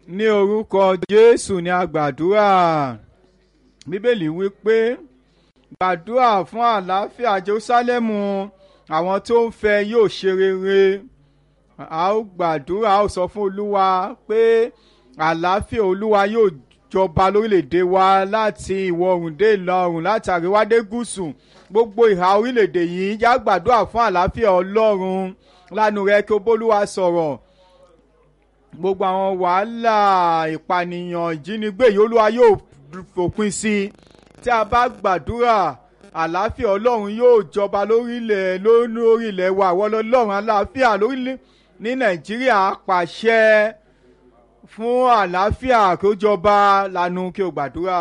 ní orúkọ jésù ni a gbàdúrà bíbélì wí pé gbàdúrà fún àlàáfíà jerúsálẹ́mù àwọn tó ń fẹ́ yóò ṣe rere a ó gbàdúrà a ó sọ fún olúwa pé àlàáfíà olúwa yóò jọba lórílẹ̀‐èdè wa láti ìwọ̀ oòrùn dé ìlà oòrùn láti àríwá dé gúúsù gbogbo ìhà orílẹ̀‐èdè yìí já gbàdúrà fún àlàáfíà ọlọ́run lánàá rẹ kí o bólúwa sọ̀rọ̀ gbogbo àwọn wàhálà ìpànìyàn ìjínigbé yìí olúwa yóò fòpin sí i tí a bá gbàdúrà àlàáfíà ọlọ́run yóò jọba lórílẹ̀ lórílẹ̀ wa àwọn ọlọ́run àlàáfíà lórílẹ̀ ní nàìjíríà pàṣẹ fún àlàáfíà kó jọba lanu kí o gbàdúrà.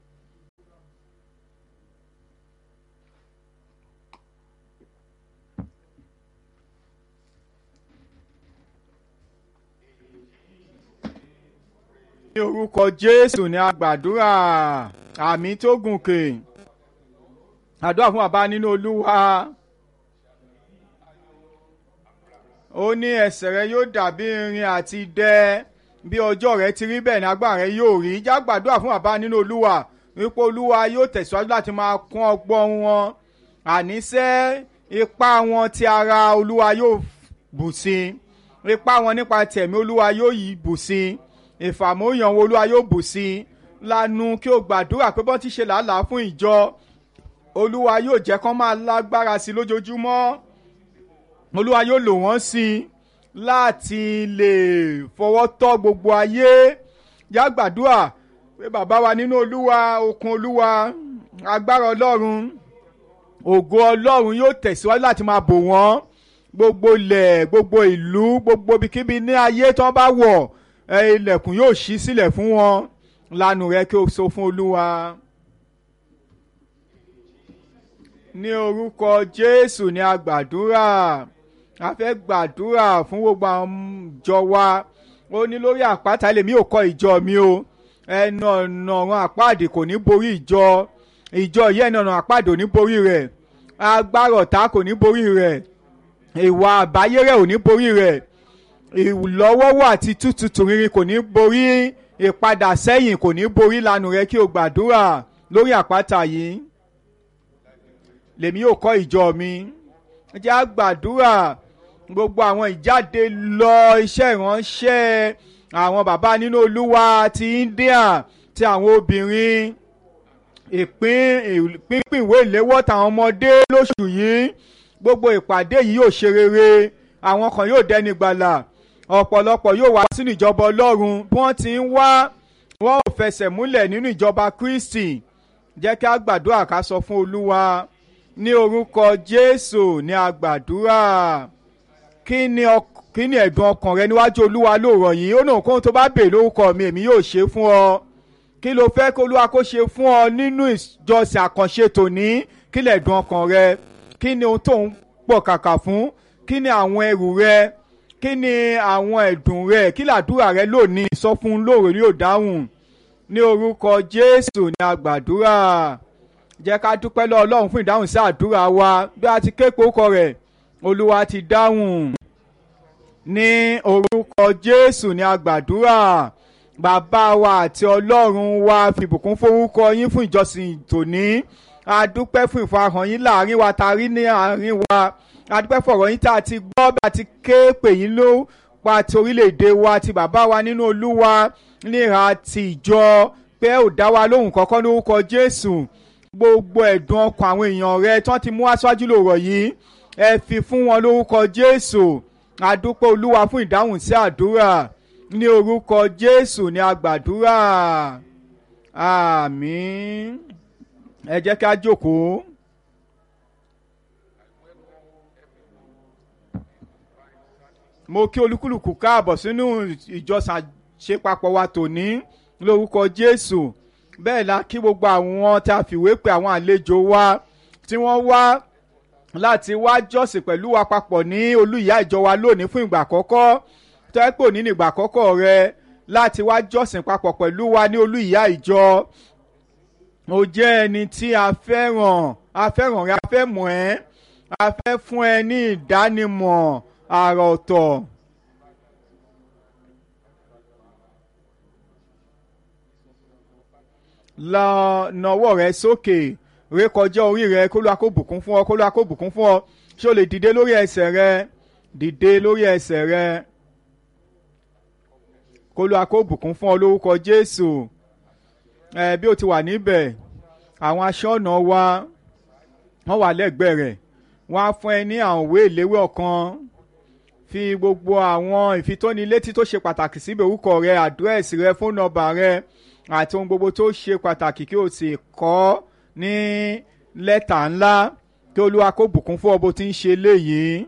ní orúkọ jésù ni a gbàdúrà àmì tó gùnkè àdúrà fún bàbá nínú olúwa ó ní ẹsẹ̀ rẹ yóò dàbí irin àti idẹ bí ọjọ́ rẹ ti rí bẹ́ẹ̀ ní agbára rẹ yóò rí já gbàdúrà fún bàbá nínú olúwa wípé olúwa yóò tẹ̀síwájú láti máa kún ọgbọ́n wọn àníṣe ipá wọn ti ara olúwa yóò bù sí ipá wọn nípa tẹ̀mí olúwa yóò yí bù sí ìfàmóyàn wo olúwa yóò bù sí lanu kí o gbàdúrà pé bọ́n ti ṣe làálàá fún ìjọ olúwa yóò jẹ́ kán máa lágbára sí lójoojúmọ́ olúwa yóò lò wọ́n sí i láti lè fọwọ́ tọ́ gbogbo ayé yá gbàdúrà pé bàbá wa nínú olúwa okun olúwa agbára ọlọ́run ògo ọlọ́run yóò tẹ̀síwájú láti máa bò wọ́n gbogbo ilẹ̀ gbogbo ìlú gbogbo ibikíbi ní ayé tí wọ́n bá wọ̀ ilẹ̀kùn yóò ṣí sílẹ̀ fún wọn lanu rẹ kí o sọ fún olúwa. ní orúkọ jésù ni a gbàdúrà a fẹ́ gbàdúrà fún gbogbo àwọn ìjọ wa ó ní lórí àpáta lèmi ò kọ́ ìjọ mi o ẹnu ọ̀nà ọ̀run àpáàdé kò ní borí ìjọ ìjọ yìí ẹnu ọ̀nà àpáàdé ò ní borí rẹ̀ agbára ọ̀tá kò ní borí rẹ̀ ìwà àbáyérẹ̀ ò ní borí rẹ̀ ìlọ́wọ́wọ́ àti tútùtù rírin kò ní borí ìpadà sẹ́yìn kò ní borí lanu rẹ kí o gbàdúrà lórí àpáta yìí lèmi yóò kọ́ ìjọ mi jẹ́ àgbàdúrà gbogbo àwọn ìjáde lọ iṣẹ́ ìránṣẹ́ àwọn bàbá nínú olúwa ti India ti àwọn obìnrin ìpín ìpínpín ìwé ìléwọ́ tàwọn ọmọdé lóṣù yìí gbogbo ìpàdé yìí yóò ṣe rere àwọn kan yóò dẹni gbàlà ọ̀pọ̀lọpọ̀ yóò wá sínú ìjọba ọlọ́run bí wọ́n ti ń wá wọn ò fẹsẹ̀ múlẹ̀ nínú ìjọba Kristi jẹ́ kí a gbàdúrà ká sọ fún olúwa ní orúkọ Jésù ní a gbàdúrà kí ni kí ni ẹ̀dùn ọkàn rẹ níwájú olúwa lóòrọ̀ yìí ó náà kóhun tó bá bèè lórúkọ mi èmi yóò ṣe fún ọ kí ló fẹ́ kó olúwa kó ṣe fún ọ nínú ìjọsìn àkànṣe tòní kí lẹ̀dùn ọkàn rẹ kí ni ohun tó ń pọ̀ kàkà fún kí ni àwọn ẹrù rẹ kí ni àwọn ẹ̀dùn rẹ kí làdúrà rẹ lónìí sọ fún lóòrè yóò dáhùn ní orúkọ Jésù ní a gbàdúrà jẹ́ ká dúpẹ́ lọ́wọ́ Ọlọ́run fún ìdáhùn sí àdúrà wa bí a ti ké pòókọ rẹ̀ Olúwa ti dáhùn ní orúkọ Jésù ní a gbàdúrà bàbá wa àti Ọlọ́run wa fìbùkún forúkọ yín fún ìjọsìn tòní a dúpẹ́ fún ìfarahàn yín láàrin wa ta rí ní àárín wa a dúpẹ́ fọ̀rọ̀ yín tá a ti gbọ́ bí a ti ké pè yín ló pa ti orílẹ̀-èdè wa ti bàbá wa nínú Olúwa níhà ti ìjọ pé ò dá wa lóhùn kọ́kọ́ lórúkọ Jésù gbogbo ẹ̀dùn ọkàn àwọn èèyàn rẹ tí wọ́n ti mú aṣáájú lòrọ̀ yìí ẹ fi fún wọn lórúkọ Jésù àdúpẹ́ Olúwa fún ìdáhùn sí àdúrà ní orúkọ Jésù ní agbàdúrà àmín ẹ jẹ́ ká jókòó. mo kí olúkúlùkù káàbọ̀ sínú ìjọsìn àṣepapọ̀ wa tòní lórúkọ Jésù bẹ́ẹ̀ la kí gbogbo àwọn tá a fìwé pè àwọn àlejò wa tí wọ́n wá láti wá jọ́sìn pẹ̀lú wa papọ̀ ní olú ìyá ìjọ wa lónìí fún ìgbà àkọ́kọ́ tẹ́pọ̀ ní ìgbà àkọ́kọ́ rẹ láti wá jọ́sìn papọ̀ pẹ̀lú wa ní olú ìyá ìjọ ó jẹ́ ẹni tí a fẹ́ràn a fẹ́ràn rẹ a fẹ́ mọ̀ ẹ́ a fẹ́ fún ẹ ní ìdánimọ̀ àrà ọ̀tọ̀ lọ nawọ́ rẹ sókè rékọjá orí rẹ kó lóa kó bùkún fún ọ kó lóa kó bùkún fún ọ ṣé o lè dìde lórí ẹsẹ̀ rẹ dìde lórí ẹsẹ̀ rẹ kó lóa kó bùkún fún ọ lórúkọ Jésù ẹ bí o ti wà níbẹ̀ àwọn aṣọ́nà wa wọ́n wà lẹ́gbẹ̀ẹ́ rẹ̀ wọ́n á fún ẹ ní àwọn òwe ìléwé ọ̀kan fi gbogbo àwọn ìfitónilétí tó ṣe pàtàkì síbi orúkọ rẹ àdírẹ́sì rẹ fóònù nọ́mbà rẹ àti ohun gbogbo tó ṣe pàtàkì kí o sì kọ ní lẹ́tà ńlá kí olúwa kó bùkún fún ọ bó ti ń ṣe léyìí.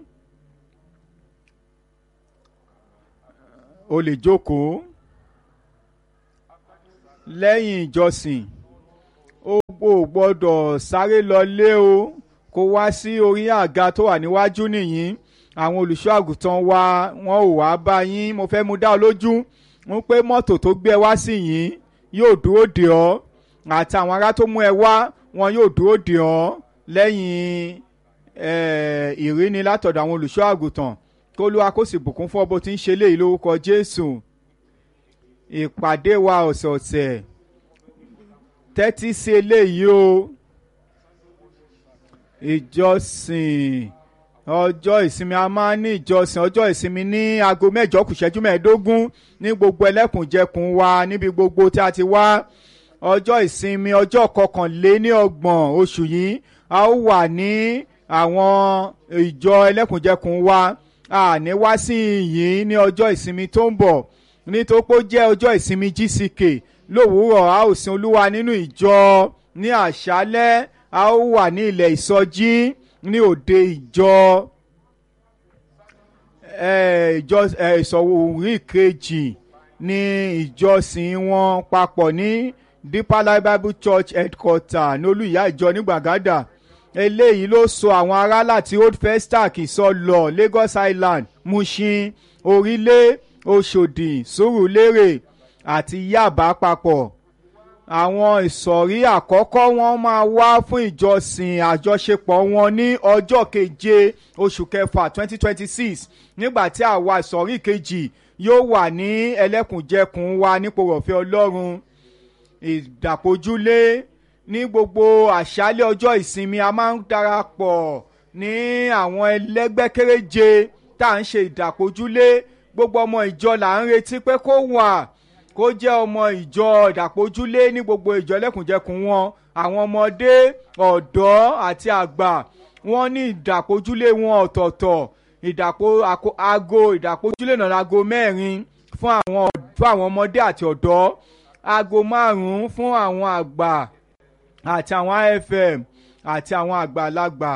o lè jókòó lẹ́yìn ìjọsìn o gbọ́dọ̀ sáré lọlé o kó wá sí orí àga tó wà níwájú nìyí àwọn olùṣọ́ àgùntàn wa wọn ò wá bá yín mo fẹ́ mú dá ọ lójú ń pé mọ́tò tó gbé ẹ wá sí yín yóò dúró dè ọ́ àti àwọn ará tó mú ẹ wá wọn yóò dúró dè ọ́ lẹ́yìn ìríni látọ̀dọ̀ àwọn olùṣọ́ àgùntàn kó lóa kó sì bùkún fún ọ bó ti ń ṣe léyìí lórúkọ Jésù ìpàdé wa ọ̀sẹ̀ọ̀sẹ̀ tẹ́tí sí eléyìí o ìjọsìn ọjọ́ ìsinmi a máa ń ní ìjọsìn ọjọ́ ìsinmi ní aago mẹ́jọ kù ṣẹ́jú mẹ́ẹ̀ẹ́dógún ní gbogbo ẹlẹ́kùnjẹkùn wa níbi gbogbo tí a ti wá ọjọ́ ìsinmi ọjọ́ kọkànléníọgbọ̀n oṣù yìí a ó wà ní àwọn ìjọ ẹlẹ́kùnjẹkùn wa a ní wá sí yìí ní ọjọ́ ìsinmi tó ń bọ̀ nítorí pé ó jẹ́ ọjọ́ ìsinmi GCK lówùúrọ̀ a ó sin olúwa nínú ìjọ ní àṣálẹ́ a ó wà ní ilẹ̀ ìsọjí ní òde ìjọ ìjọ ìsọ̀wòrí kejì ní ìjọsìn wọn papọ̀ ní Deeper Life Bible Church headquarter ní olùyá ìjọ ní Gbàgádà eléyìí ló so àwọn ará láti Old Festac Ìsọlọ̀ Lagos Island Mushin Orílẹ̀ Òṣòdì Sùúrùlérè àti Yaba papọ̀ àwọn ìsọ̀rí àkọ́kọ́ wọn máa wá fún ìjọsìn àjọṣepọ̀ wọn ní ọjọ́ keje oṣù kẹfà twenty twenty six nígbà tí àwa ìsọ̀rí kejì yóò wà ní ẹlẹ́kùnjẹkùn wa nípò rọ̀fẹ́ Ọlọ́run ìdàpọ̀júlé ní gbogbo àṣálẹ́ ọjọ́ ìsinmi a máa ń darapọ̀ ní àwọn ẹlẹ́gbẹ́ kéréje tá à ń ṣe ìdàpọ̀júlé gbogbo ọmọ ìjọ là ń retí pé kó wà kó jẹ́ ọmọ ìjọ ìdàpọ̀júlé ní gbogbo ìjọ lẹ́kùnjẹkùn wọn àwọn ọmọdé ọ̀dọ́ àti àgbà wọ́n ní ìdàpọ̀júlé wọn ọ̀tọ̀ọ̀tọ̀ ìdàpọ̀ aago ìdàpọ̀júlé náà aago mẹ́rin fún àwọn fún àwọn ọmọdé àti ọ̀dọ́ aago márùn-ún fún àwọn àgbà àti àwọn IFM àti àwọn àgbàlagbà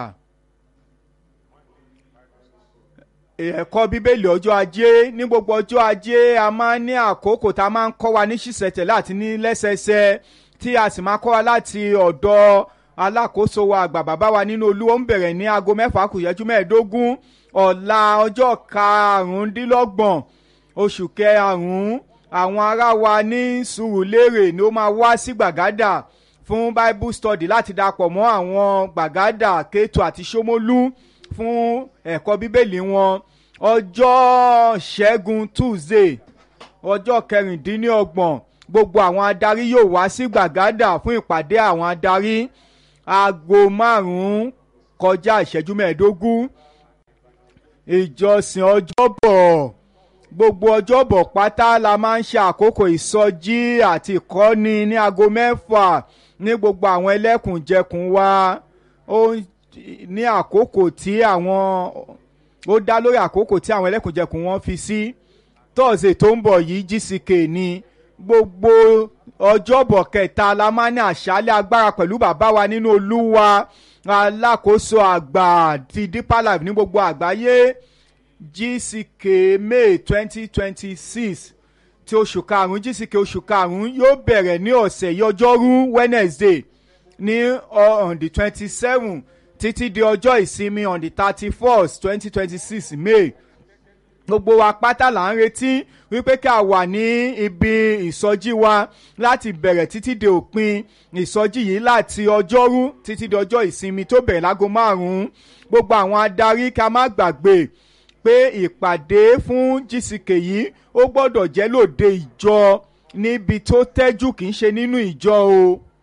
ẹ̀kọ́ bíbélì ọjọ́ ajé ní gbogbo ọjọ́ ajé a máa ń ní àkókò tá a máa ń kọ́ wa ní ṣísẹ̀tẹ̀lé àti ní lẹ́sẹsẹ tí a sì máa kọ́ wa láti ọ̀dọ̀ alákòóso wa àgbà bàbá wa nínú Olúwa ń bẹ̀rẹ̀ ní aago mẹ́fà kù ìṣẹ́jú mẹ́ẹ̀ẹ́dógún ọ̀la ọjọ́ karùndínlọ́gbọ̀n oṣù kẹrùn-ún àwọn ará wa ní Sùúrùlérè ni ó máa wá sí Gbàgádà fún Bible study láti dapọ̀ mọ́ àwọn Gbàgádà Kétu àti Ṣómólú fún ẹ̀kọ́ bíbélì wọn ọjọ́ ṣẹ́gun Tuesday ọjọ́ kẹrìndínlọ́gbọ̀n gbogbo àwọn adarí yóò wá sí Gbàgádà fún ìpàdé àwọn adarí aago márùn-ún kọjá ìṣẹ́jú mẹ́ẹ̀ẹ́dógún ìjọsìn ọjọ́bọ̀ gbogbo ọjọ́bọ̀ pátá la máa ń ṣe àkókò ìsọjí àti ìkọ́ni ní aago mẹ́fà ní gbogbo àwọn ẹlẹ́kùnjẹkùn wa ó ní àkókò tí àwọn ó dá lórí àkókò tí àwọn ẹlẹ́kùnjẹkùn wọn fi sí tọ́ọ̀sì tó ń bọ̀ yìí GCK ni gbogbo ọjọ́bọ̀ kẹta la máa ní àṣálẹ́ agbára pẹ̀lú bàbá wa nínú Olúwa alákòóso àgbà ti Deeper Life ní gbogbo àgbáyé GCK May twenty twenty six ti oṣù karùn-ún GCK oṣù karùn-ún yóò bẹ̀rẹ̀ ní ọ̀sẹ̀ yìí ọjọ́rú Wednesday ní on the twenty seven títí di ọjọ́ ìsinmi on the thirty first twenty twenty six May gbogbo wa pátá là ń retí wípé kí a wà ní ibi ìsọjí wa láti bẹ̀rẹ̀ títí di òpin ìsọjí yìí láti ọjọ́rú títí di ọjọ́ ìsinmi tó bẹ̀rẹ̀ láago márùn-ún gbogbo àwọn adarí ká má gbàgbé pé ìpàdé fún GCK yìí ó gbọ́dọ̀ jẹ́ lóde ìjọ níbi tó tẹ́jú kì í ṣe nínú ìjọ o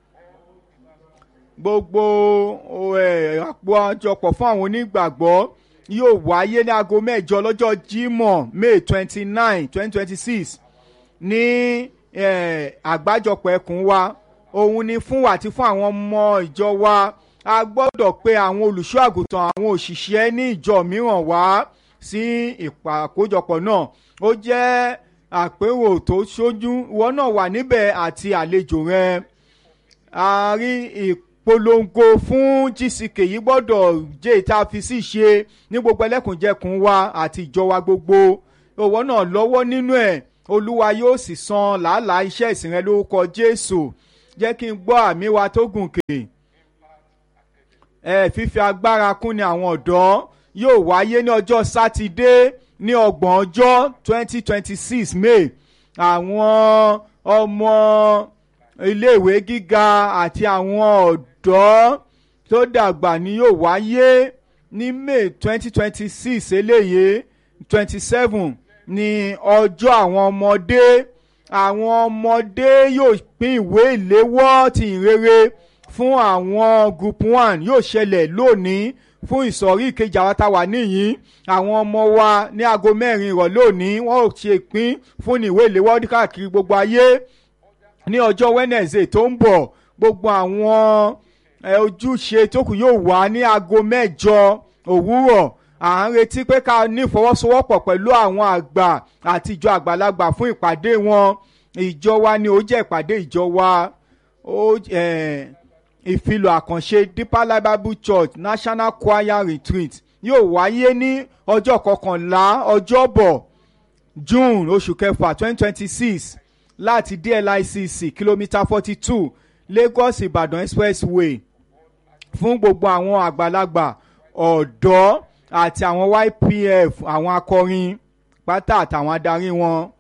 gbogbo àpòjọpọ̀ fún àwọn onígbàgbọ́ yóò wáyé ní aago mẹ́jọ lọ́jọ́ Jímọ̀ May twenty nine twenty twenty six ní àgbájọpọ̀ ẹkùn wa òun ni fún wa àti fún àwọn ọmọ ìjọ wa a gbọ́dọ̀ pe àwọn olùṣọ́ àgùntàn àwọn òṣìṣẹ́ ní ìjọ mìíràn wá sí ìpàkójọpọ̀ náà ó jẹ́ àpérò tó ṣojú ìwọ náà wà níbẹ̀ àti àlejò rẹ a rí ìpolongo fún GCK yìí gbọ́dọ̀ jẹ́ ìta fi sí ṣe ní gbogbo ẹlẹ́kùnjẹkùn wa àti ìjọ wa gbogbo ìwọ náà lọ́wọ́ nínú ẹ̀ olúwa yóò sì san làálàá iṣẹ́ ìsìn rẹ lórúkọ Jésù jẹ́ kí n gbọ́ àmì wa tó gùn kè ẹ fífi agbára kún ni àwọn ọ̀dọ́ yóò wáyé ní ọjọ́ sátidé ní ọgbọ̀n ọjọ́ twenty twenty six May àwọn ọmọ iléèwé gíga àti àwọn ọ̀dọ́ tó dàgbà ni yóò wáyé ní May twenty twenty six eléyìí twenty seven ní ọjọ́ àwọn ọmọdé àwọn ọmọdé yóò pín ìwé ìléwọ́ ti ìrere fún àwọn group one yóò ṣẹlẹ̀ lónìí fún ìsọ̀rí ìkejì àwọn tá a wà níyìn àwọn ọmọ wa ní aago mẹ́rin ìrọ̀lẹ́ òní wọ́n ò ṣe ìpín fún ìwé ìléwọ́ káàkiri gbogbo ayé ní ọjọ́ Wednesday tó ń bọ̀ gbogbo àwọn ojúṣe tó kù yóò wà ní aago mẹ́jọ òwúrọ̀ à ń retí pé ká ní ìfọwọ́sowọ́pọ̀ pẹ̀lú àwọn àgbà àti ìjọ àgbàlagbà fún ìpàdé wọn ìjọ wa ni ó jẹ́ ìpàdé ìjọ wa ó ìfilọ̀ àkànṣe Deeper Life Bible Church National Choir Retreat yóò wáyé ní ọjọ́ kọkànlá ọjọ́bọ̀ June oṣù kẹfà twenty twenty six láti DLICC kìlómítà forty two Lagos Ìbàdàn Expressway fún gbogbo àwọn àgbàlagbà ọ̀dọ́ àti àwọn YPF àwọn akọrin pátá àtàwọn adarí wọn